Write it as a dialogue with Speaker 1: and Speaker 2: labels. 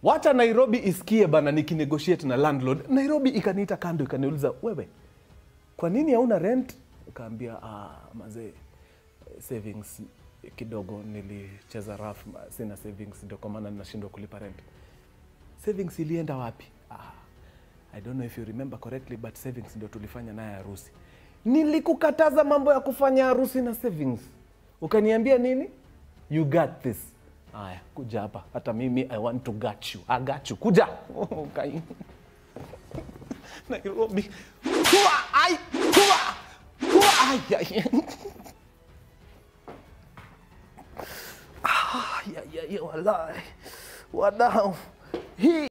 Speaker 1: wacha nairobi isikie bana nikinegotiate na landlord nairobi ikaniita kando ikaniuliza wewe kwa nini hauna rent kaambia ah, mazee savings kidogo nilicheza raf sina savings ndio kwa maana ninashindwa kulipa rent savings ilienda wapi ah, i don't know if you remember correctly but savings ndio tulifanya naye harusi nilikukataza mambo ya kufanya harusi na savings ukaniambia nini you got this haya kuja hapa hata mimi i want to got you i got you kuja Ukai- nairobi Hua, ai, hua, hua, ai, ai. Ah, ya, ya, ya, walai wadau hii